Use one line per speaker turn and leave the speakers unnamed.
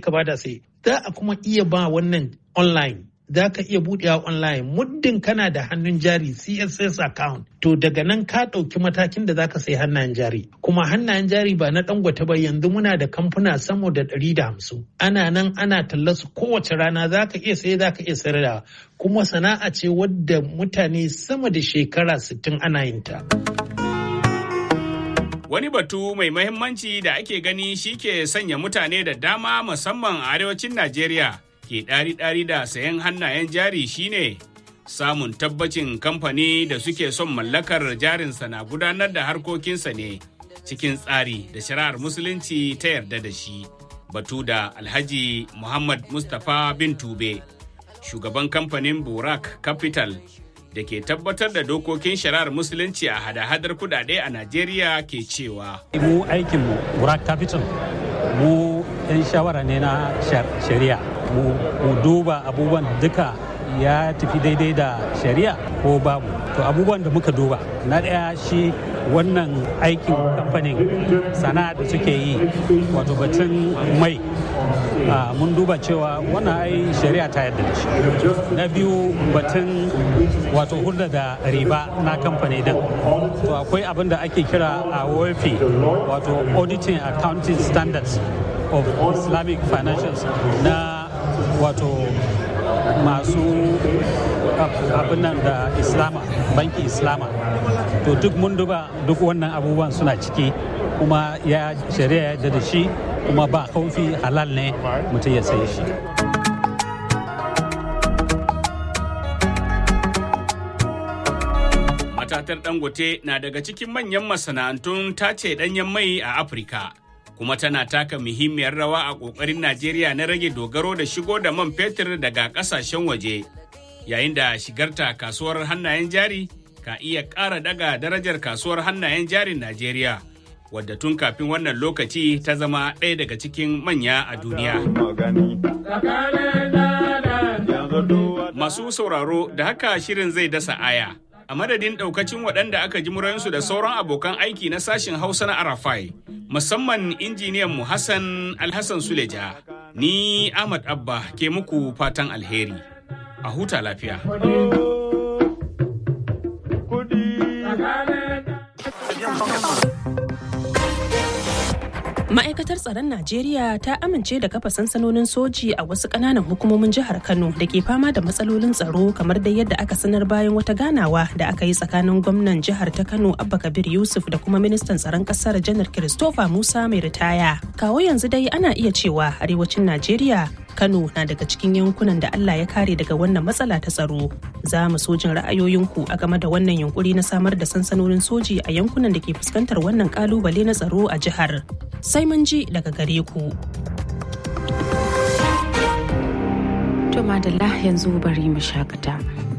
ka bada sai za a kuma iya ba wannan online za ka iya buɗewa online muddin kana da hannun jari css account to daga nan ka ɗauki matakin da za ka sai hannayen jari kuma hannayen jari ba na dangote ba yanzu muna da kamfuna sama da ɗari da hamsin ana nan ana talla su kowace rana za ka iya sai za ka iya sayar da kuma sana'a ce wadda mutane sama da shekara sittin ana yin ta.
Wani batu mai mahimmanci da ake gani shi ke sanya mutane da dama musamman a arewacin Najeriya ke ɗari-ɗari da sayan hannayen jari shine samun tabbacin kamfani da suke son mallakar jarinsa na gudanar da harkokinsa ne cikin tsari da shari'ar musulunci ta yarda da shi. Batu da Alhaji Muhammad Mustapha bin Tube, shugaban kamfanin Burak Capital da ke tabbatar da dokokin shari'ar musulunci a hada-hadar kudade a Najeriya ke cewa.
Mu aikinmu Burak Capital mu 'yan shawara ne na shari'a mu duba abubuwan duka ya tafi daidai da shari'a ko babu to abubuwan da muka duba na ɗaya shi wannan aikin kamfanin sana'a da suke yi wato batun mai mun duba cewa wannan ai shari'a ta yadda da shi na biyu batun wato hulɗa da riba na kamfani din to akwai abin da ake kira a WFP wato auditing accounting standards of islamic financials na wato masu abin nan da islama banki islama to duk mun duba duk wannan abubuwan suna ciki kuma ya shari'a yadda da shi kuma ba kaufi halal ne mutum ya saye shi
matatar dangote na daga cikin manyan masana'antun tace danyen mai a afirka kuma tana taka muhimmiyar rawa a ƙoƙarin Najeriya na rage dogaro da shigo da man fetur daga ƙasashen waje, yayin da shigarta kasuwar hannayen jari ka iya ƙara daga darajar kasuwar hannayen jarin Najeriya, wadda tun kafin wannan lokaci ta zama ɗaya daga cikin manya a duniya. Masu sauraro da haka shirin zai dasa aya. a madadin daukacin waɗanda aka ji murayensu da sauran abokan aiki na sashen hausa na arafai musamman injiniyan mu hassan alhassan suleja ni ahmad abba ke muku fatan alheri a huta lafiya
Ma'aikatar tsaron Najeriya ta amince da kafa sansanonin soji a wasu ƙananan hukumomin jihar Kano da ke fama da matsalolin tsaro kamar da yadda aka sanar bayan wata ganawa da aka yi tsakanin gwamnan jihar ta Kano Abba Kabir Yusuf da kuma ministan tsaron ƙasar Janar Christopher Musa mai ritaya. Kawo yanzu dai ana iya cewa arewacin Najeriya Kano na daga cikin yankunan da Allah ya kare daga wannan matsala ta tsaro. Za mu so jin ra'ayoyinku a game da wannan yunkuri na samar da sansanonin soji a yankunan da ke fuskantar wannan kalubale na tsaro a jihar. Sai mun ji daga gare ku.
To madalla yanzu bari mu shakata.